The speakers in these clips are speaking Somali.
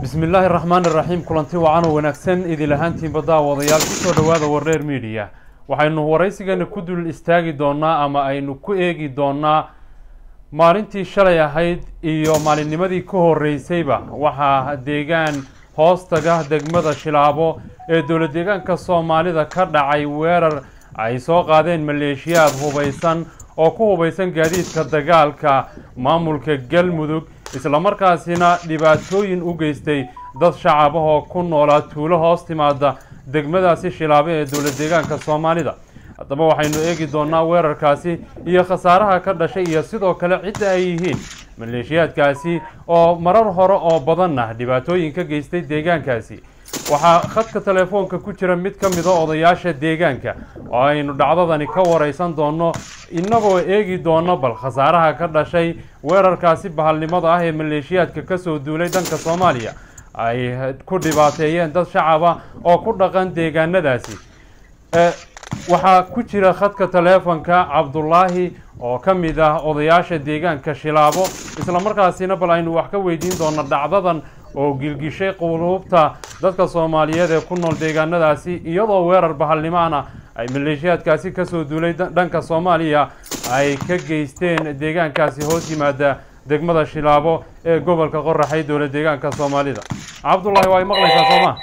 bismi illaahi raxmaan iraxiim kulanti wacan oo wanaagsan idil ahaantiinba daawadayaal kusoo dhowaada wareer midiya waxaynu waraysigana ku dul istaagi doonaa ama aynu ku eegi doonaa maalintii shalay ahayd iyo maalinnimadii ka horreysayba waxaa deegaan hoostaga degmada shilaabo ee dowla deegaanka soomaalida ka dhacay weerar ay soo qaadeen maleeshiyaad hubaysan oo ku hubaysan gaadiidka dagaalka maamulka galmudug islamarkaasina dhibaatooyin u geystay dad shacab ah oo ku noolaa tuulo hoos timaada degmadaasi shilaabo ee dowla deegaanka soomaalida haddaba waxaynu eegi doonaa weerarkaasi iyo khasaaraha ka dhashay iyo sidoo kale cidda ay yihiin maleeshiyaadkaasi oo marar hore oo badanna dhibaatooyin ka geystay deegaankaasi waxaa khadka telefoonka ku jira mid ka mida odayaasha deegaanka oo aynu dhacdadani ka waraysan doonno innagoo eegi doono bal khasaaraha ka dhashay weerarkaasi bahalnimada ah ee maleeshiyaadka kasoo duulay dhanka soomaaliya ay ku dhibaateeyeen dad shacaba oo ku dhaqan deegaanadaasi waxaa ku jira khadka teleefonka cabdulaahi oo ka mid ah odayaasha deegaanka shilaabo islamarkaasina bal aynu wax ka weydiin doono dhacdadan oo gilgishay quluubta dadka soomaaliyeed ee ku nool deegaanadaasi iyadoo weerar bahalnimaana ay maleeshiyaadkaasi kasoo duulay dhanka soomaaliya ay ka geysteen deegaankaasi hoos yimaada degmada shilaabo ee gobolka qoraxay dowla deegaanka soomaalida cabdullaahi waa ay maqlaysaa sooma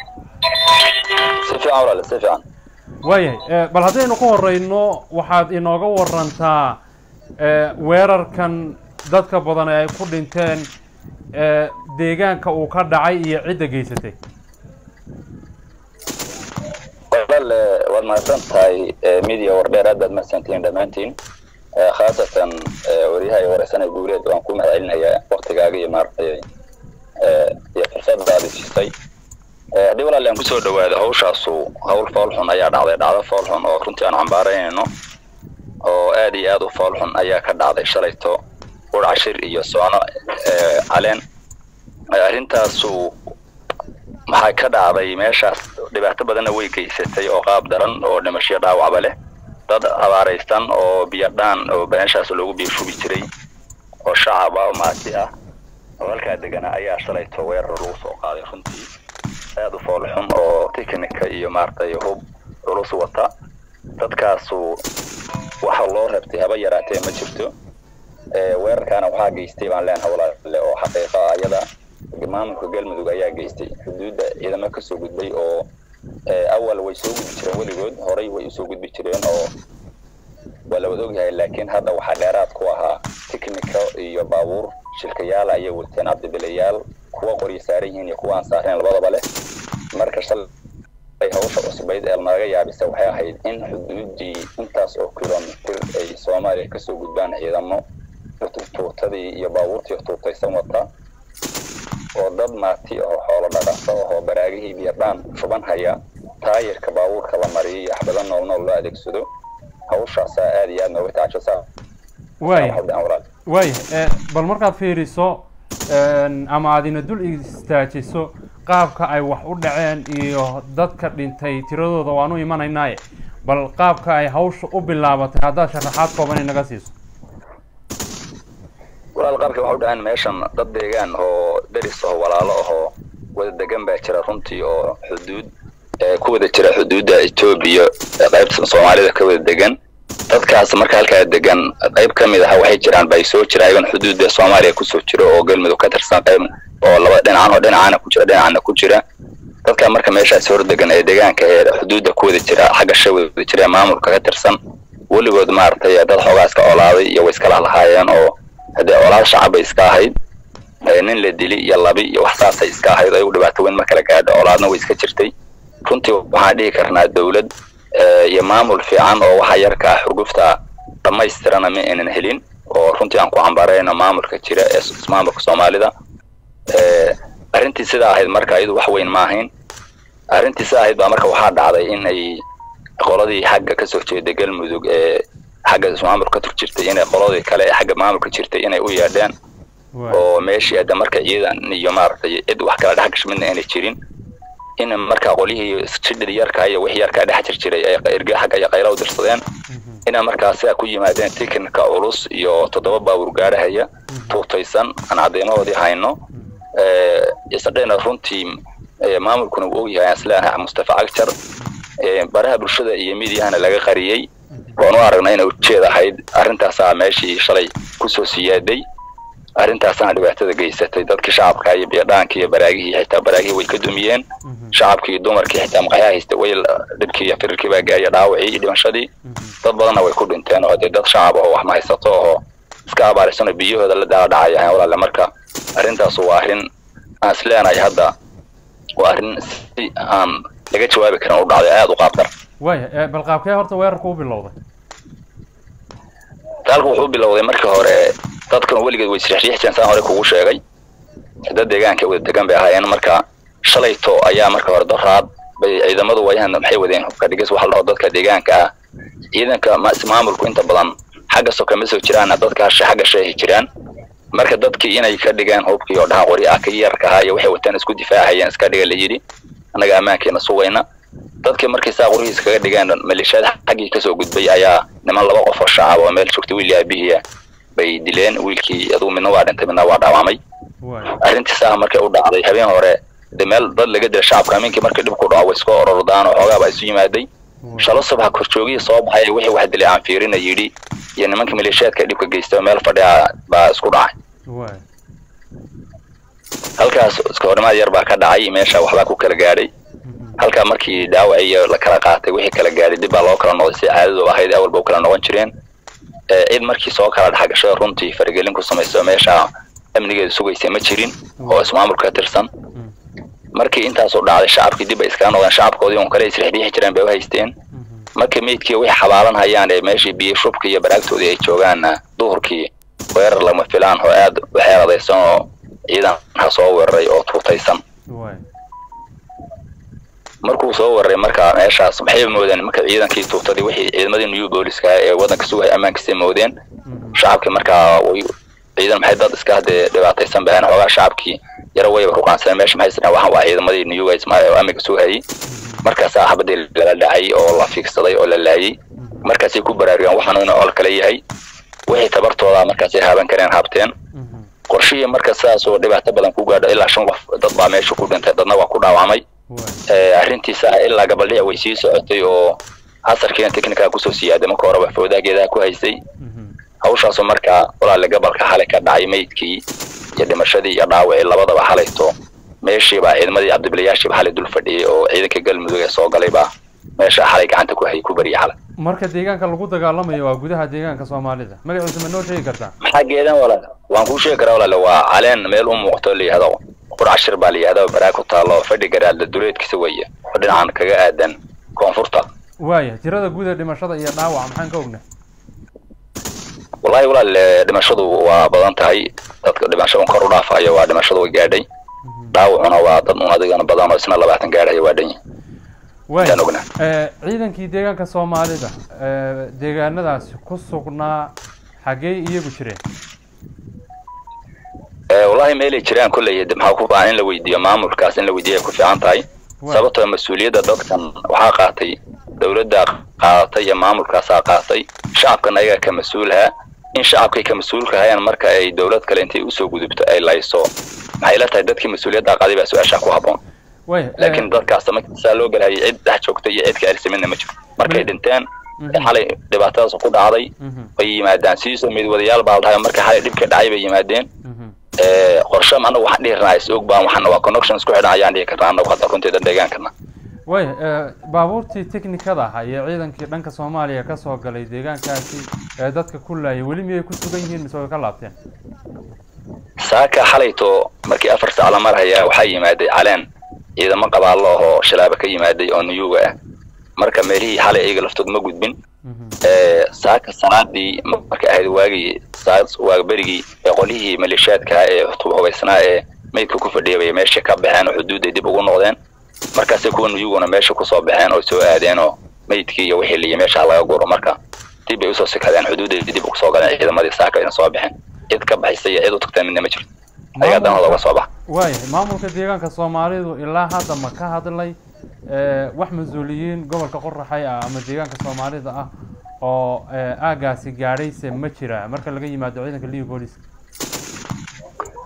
waayahay bal haddaynu ka horeyno waxaad inooga warantaa weerarkan dadka badan ee ay ku dhinteen deegaanka uu ka dhacay iyo cidda geysatay walaal waad mahadsan tahay media wardheer aad baad mahadsantihiin dhammaantiin khaasatan waryaha iyo wareysanay guuleed waan ku mahad celinayaa waktigaaga iyo maaragtay iyo fursada aad isisay haddii walaal aan kusoo dhawaado hawshaasu hawl foolxun ayaa dhacday dhacdo foolxun oo runtii aan cambaaraynayno oo aad iyo aad u foolxun ayaa ka dhacday shalayto ur cashir iyo soono caleen arrintaasu maxaa ka dhacday meeshaas dhibaato badanna way geysatay oo qaab daran oo dhimasho dhaawacba leh dad abaaraysan oo biyadhaan oo meeshaas loogu biirshubi jiray oo shacab ah oo maati ah oo halkaa degana ayaa shalayto weerar lagu soo qaaday runtii aad u foolxun oo tiknika iyo maaragtay hub culus wata dadkaasu waxa loo rabtay haba yaraatee ma jirto weerarkaana waxaa geystay baan leenahay walaale oo xaqiiqa ayada maamulka galmudug ayaa geystay xuduudda ciidamo kasoo gudbay oo awal way soo gudbi jireen weligood horay way usoo gudbi jireen oo waa lawada ogyahay laakiin hadda waxaa dheeraad ku ahaa tiknika iyo baabuur shilkayaal ayay wateen cabdibilayaal kuwa qoryo saaran yihiin iyo kuwa aan saareen labadaba leh marka shalay hawsha cusbayd ee naga yaabisa waxay ahayd in xuduudii intaas oo kilomitir ay soomaaliya kasoo gudbaan ciidamo tuutadii iyo baabuurtii tuutaysan wata oo dad maati oo xoolo dhaqaso oo baraagihii biyadhaan shuban haya taayirka baabuurka la mariyo iyo axbado nool nool loo adeegsado hawshaasaa aad iyo aad nooga tacajasa waaya waaya bal markaad fiiriso ama aad ina dul istaajiso qaabka ay wax u dhaceen iyo dadka dhintay tiradooda waanu imanaynaaye bal qaabka ay hawsha u bilaabatay haddaad sharaxaad kooban inaga siiso walaal qaabka waxa u dhaceen meeshan dad deegaan oo deris oo walaalo ahoo wada degan baa jira runtii oo xuduud ku wada jira xuduudda etoobiya qaybta soomaalida ka wada degan dadkaas marka halkaa degan qayb ka mid ah waxay jiraan bay soo jira ayagan xuduudda soomaaliya kusoo jira oo galmudug ka tirsan qayb oo laba dhinacan oo dhinacana ku jira dhinacana ku jira dadka marka meeshaas hor degan ee deegaanka ee xuduudda ku wada jira xagga sha wada jira maamulka ka tirsan weligood maaragtay dad xoogaa iska olaaday iyo way iskala lahaayeen oo haddee olaal shacab bay iska ahayd nin la dili iyo labi iyo wax saasay iska ahayd ayagu dhibaato weyn ma kala gaadho olaadna way iska jirtay runtii waxaan dhihi karnaa dawlad iyo maamul fiican oo waxa yarka ah xurgufta dhammaystirana ma aynan helin oo runtii aan ku cambarayno maamulka jira ee maamulka soomaalida arrintii sidaa ahayd marka iyadu wax weyn ma ahayn arrintii sidaa ahayd baa marka waxaa dhacday in ay qoladii xagga kasoo jeeda galmudug ee xagga maamulka ka tur jirtay inay qoladii kale ee xagga maamulka jirtay inay u yeedheen oo meeshii hadda marka ciidan iyo maaragtay cid wax kala dhex gasho midna aanay jirin in marka qolyihii jidhir yarka iyo wixii yarkaa dhex jir jiray ay erge xagga iyo qayla u dirsadeen ina markaa sidaa ku yimaadeen tikinka culus iyo toddoba baabuur gaarahaya tuutaysan aan cadeymahoodii hayno isadhena runtii maamulkuna uu ogyahay asleenahay mustafa cagjar baraha bulshada iyo midyahana laga qariyey waan u aragnay inay ujeed ahayd arrintaasaa meeshii shalay kusoo siyaaday arrintaasana dhibaatada geysatay dadkii shacabka iyo biyadhaankii iyo baraagihii xitaa baraagihii way ka dumiyeen shacabkii iyo dumarkii xitaa maqayaa haysta way dhibkii iyo firirkii baa gaaya dhaawacii iyo dhimashadii dad badanna way ku dhinteen oo dee dad shacab oo wax ma haysato oo iska abaarisanoo biyahooda la daala dhacaya walaale marka arrintaas waa arrin aan isleenahay hadda waa arrin si aan laga jawaabi karin u dhacday aada u qaabdar waaya bal qaabkee horta weerarka u bilowday dagaalku wuxuu bilowday markii hore dadkan weligeed way isriixriixjeen saan hore kugu sheegay dad deegaanka wada degan bay ahaayeen marka shalayto ayaa marka hore doraad bay ciidamadu wayahan maxay wadeen hubka dhigis waxa la dhaho dadka deegaanka ah ciidanka maamulku inta badan xagga soka ma soo jiraan dadka xagga sheehi jiraan marka dadkii inay ka dhigeen hubkii oo dhaha qori ah ka yarka ahaa iyo waxay wataan isku difaacayeen iska dhiga la yidhi annaga ammaankeena sugayna dadkii markay saa qorihiis kaga dhigeen maleeshiyada xaggii kasoo gudbay ayaa niman laba qof oo shacab oo meel joogtay wiil aabihiia bay dileen wiilkii adugu midna waa dhintay midna waa dhaawamay arrintii saa markay u dhacday habeen hore de meel dad laga dila shacabka aminkii markii dhibku dhaco way iska orordaan oo xoogaaba isu yimaaday shalo subax korjoogihii soo baxay wixii wax dilay aan fiirina yidhi iyo nimankii maleeshiyaadka dhibka geystay oo meel fadhiya baa isku dhacay halkaas iska horimaad yar baa ka dhacay meesha waxbaa ku kala gaadhay halkaa markii dhaawac iyo la kala qaatay wixii kala gaadhay dib baa loo kala noqday si caadadu ahayd awalba u kala noqon jireen cid markii soo kala dhexgashay runtii faragelin ku samayso meesha amnigeeda sugaysay ma jirin oo ismaamulka ka tirsan markii intaasoo dhacday shacabkii dib ay iskaga noqdeen shacabkoodii un kale isrixriixi jireen bay u haysteen markii meydkii wixii xabaalan hayaan ee meeshii biyo shubka iyo baraagtoodii ay joogaanna duhurkii weerar lama filaan oo aad u xeeradaysan oo ciidanka soo weeraray oo tuutaysan markuu soo weeraray marka meeshaas maxay moodeen marka ciidankii tuutadii wixii ciidamadii new booliska ee waddanka sugaya ammaankiisay moodeen shacabkii markaa way ciidan maxay dad iska hadee dhibaataysan baheen xoogaa shacabkii yara wayba ruqaansaneen meesha maxay isdhaheen waxaan waa ciidamadii new guys oo amniga sugayay markaasaa xabadii lala dhacay oo la fiigsaday oo la laayay markaasay ku baraarugeen waxaanu inuu ol kale yahay wixii tabartooda markaasay haaban kareen habteen qorshihii marka sidaas oo dhibaato badan ku gaadho ilaa shan qof dad baa meesha ku dhintay dadna waa ku dhaawacmay arrintiisa ilaa gabaldhic way sii socotay oo casarkiina technica kusoo siyaaday marka horeba fowdaageedaha ku haysay hawshaasoo markaa walaale gabalka xalay ka dhacay meydkii iyo dhimashadii iyo dhaawacii labadaba xalayto meeshiibaa ciidamadii cabdibilayaashiiba xalay dul fadhiyey oo ciidanka galmudug ee soo galay baa meesha xalay gacanta ku hayay ku bariyay xalay marka deegaanka lagu dagaalamayo waa gudaha deegaanka soomaalida magaciisa ma noo sheegi kartaa maxaa geedan walaale waan kuu sheegi karaa walaale waa caleen meel u muuqato la yihahdo qurcashir baa la yihahda baraag ku taalo fadhi garaadla duleedkiisa weeye oo dhinacan kaga aadan koonfurta waaya tirada guud ee dhimashada iyo dhaawaca maxaan ka ognay wallahi walaale dhimashadu waa badan tahay dadka dhimashada kor u dhaafayo waa dhimashadu way gaadhay dhaawacuna waa dad un adigana badan oo isna labaatan gaadhaya waa dhan waaya ciidankii deegaanka soomaalida deegaanadaasi ku sugnaa xaggee iyagu jireen wallahi meelay jiraan kolley maxaa ku baahan in la weydiiyo maamulkaas in la weydiiyo ay ku fiican tahay sababtoo mas-uuliyadda dadkan waxaa qaatay dowladda qaadatay iyo maamulkaasaa qaatay shacabkan ayagaa ka mas-uulaha in shacabkay ka mas-uulka hayaan marka ay dowlad kale intay usoo gudubto ay layso maxay la tahay dadkii mas-uuliyadda qaaday baa su-aashaa ku habboon laakiin dadkaas markiisaa loo galhayay cid dhex joogtay iyo cid ka ersamidna ma jiro markay dhinteen xalay dhibaatadaas ku dhacday bay yimaadaan sidiisoo midwadayaal baa la dhahay marka xalay dhibka dhacay bay yimaadeen qorshe anagu waxaan dhihi karnaa is og baan waxaan waa connection isku xidhan ayaan dhihi karnaa anagu hadda runteeda deegaankana way baabuurtii technikada ahaa iyo ciidankii dhanka soomaaliya ka soo galay deegaankaasi ee dadka ku laayay weli miyay ku sugan yihiin mise way ka laabteen saaka xalayto markii afar saac la marhaya waxaa yimaaday caleen ciidamo qabaallo ahoo shilaaba ka yimaaday oo nuyuga ah marka meelihii xalay iyaga laftood ma gudbin saaka salaadii markay ahayd waagii waa berigii ee qolyihii maleeshiyaadka ee hubaysnaa ee meydka ku fadhiyay bay meesha ka baxeen oo xuduudday dib ugu noqdeen markaasay kuwa nuyuguna meesha kusoo baxeen oo soo aadeen oo meydkii iyo wixii liya meesha laga guro marka dib bay usoo sikadeen xuduudday dib ugu soo galeen ciidamadii saaka ayna soo baxeen cid ka baxaysa iyo cid u tagteen midna ma jirto ayagaa danhooda uga soo baxa waayahay maamulka deegaanka soomaalidu ilaa hadda ma ka hadlay wax mas-uuliyiin gobolka qoraxay ah ama deegaanka soomaalida ah oo aagaasi gaadhayse ma jira marka laga yimaado ciidanka liga booliska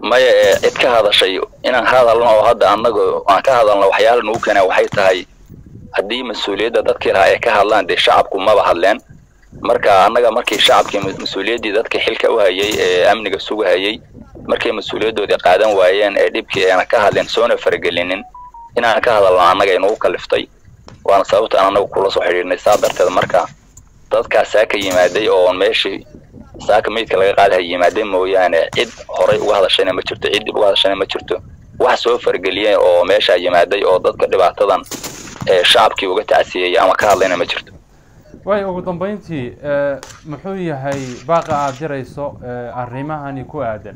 maya ee cid ka hadashay inaan hadalno oo hadda annagu aan ka hadalno waxyaala nagu keena waxay tahay haddii mas-uuliyadda dadkii lahaa ay ka hadlaan dee shacabku maba hadleen marka annaga markii shacabkii mas-uuliyaddii dadka xilka u hayay ee amniga sugahayay markay mas-uuliyaddoodii qaadan waayeen ee dhibkii ayna ka hadleen soona faragelinin inaan ka hadalno annaga inagu kaliftay waana sababta aan annagu kula soo xidhiirnay saa darteed marka dadkaas saaka yimaaday oo meeshii saaka meydka laga qaadaha yimaaday mooyaane cid horay uga hadashayna ma jirto cid dib uga hadashayna ma jirto wax soo fargeliyeen oo meeshaa yimaaday oo dadka dhibaatadan ee shacabkii uga tacsiyey ama ka hadlayna ma jirto way ugu dambeyntii muxuu yahay baaqa aada dirayso arrimahani ku aadan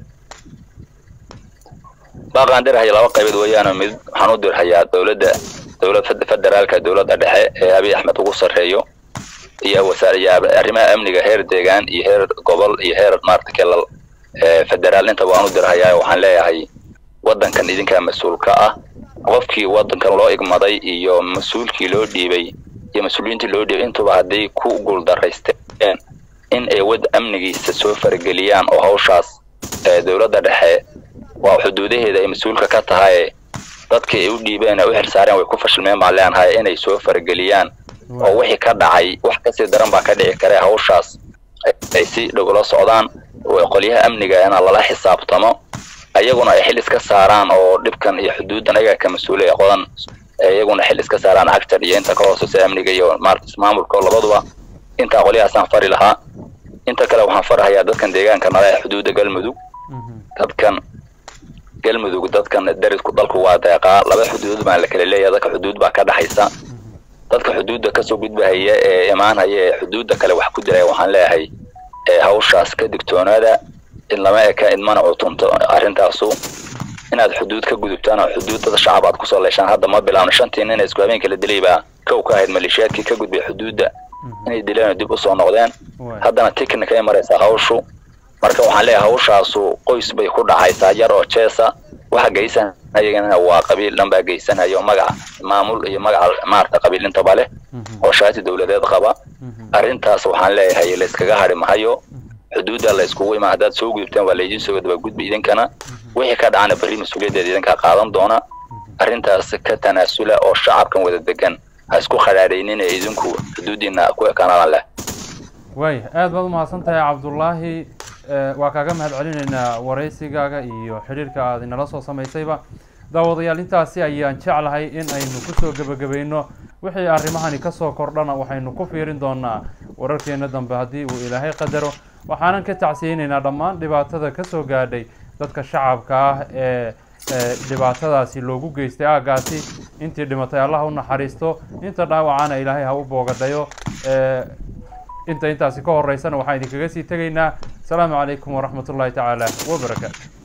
baaqaan dirhaya laba qaybood weeyaan mid waxaan u dirhayaa dowladda dowlad federaalka dowladda dhexe ee abiy axmed ugu sarreeyo iyo wasaariya arrimaha amniga heer deegaan iyo heer gobol iyo heer maarata kelal federaal intaba waan u dirhayaa waxaan leeyahay waddankan idinkaa mas-uul ka ah qofkii waddankan loo igmaday iyo mas-uulkii loo dhiibay iyo mas-uuliyiintii loo dhiibay intuba hadday ku guuldaraysteen in ay wad amnigiisa soo farageliyaan oo hawshaas dowladda dhexe waa xuduudaheeda ay mas-uulka ka tahay dadkii ay u dhiibeen u xilsaareen way ku fashilmeen baan leenahay inay soo farageliyaan oo wixii ka dhacay wax kasii daran baa ka dhici kare hawshaas ay si dhow ula socdaan qolyaha amniga ina lala xisaabtamo iyaguna ay xil iska saaraan oo dhibkan iyo xuduuddan ayaga ka mas-uulay qodan iyaguna xil iska saaraan actar iyo inta ka hooseysa amniga iyo maarata maamulka labaduba intaa qolyahaasaan fari lahaa inta kale waxaan farahayaa dadkan deegaanka nala ee xuduudda galmudug dadkan galmudug dadkan darisku dalku waa deeqaa laba xuduud baan la kala leeyahay dadka xuduud baa ka dhaxaysa dadka xuduudda kasoo gudbahaya ee imaanhaya ee xuduudda kale wax ku diraya waxaan leeyahay hawshaas ka digtoonaada in lama eka in mana cutunto arrintaasu inaad xuduud ka gudubtaan oo xuduud dad shacab aad kusoo leeshaan hadda ma bilaabno shantii nin isku habeenka la dilay baa kow ka ahayd maleeshiyaadkii ka gudbay xuduudda inay dileen oo dib usoo noqdeen haddana tiknika ay maraysaa hawshu marka waxaan leeyahay hawshaasu qoys bay ku dhacaysaa yar oo jeesa waxa geysanayagana waa qabiil dhan baa geysanaya oo magaca maamul iyo magaca maarata qabiil intaba leh oo shaati dowladeed qaba arrintaas waxaan leeyahay layskaga hadhi mahayo xuduudda la iskugu imaan haddaad soo gudubtaan waa laydin soo daba gudbi idinkana wixii ka dhacana berri mas-uuliyaddeeda idinkaa qaadan doona arrintaas ka tanaasula oo shacabkan wada degan ha isku khadhaadhaynin ee idinku xuduuddiina ku ekaanaan leh waay aada baad umahadsan tahay cabdullaahi waa kaaga mahad celinaynaa waraysigaaga iyo xidhiirka aad inala soo samaysayba daawadayaal intaasi ayaan jeclahay in aynu kusoo gebagabayno wixii arrimahani kasoo kordhana waxaynu ku fiirin doonaa wararkeena dambe haddii uu ilaahay qadaro waxaanan ka tacsiyeynaynaa dhammaan dhibaatada kasoo gaadhay dadka shacabka ah ee dhibaatadaasi loogu geystay aagaasi intii dhimatay allah u naxariisto inta dhaawacana ilaahay ha u boogadhayo inta intaasi ka horeysana waxaan idinkaga sii tegaynaa asalaamu calaykum waraxmat ullahi tacaala wabarakaatu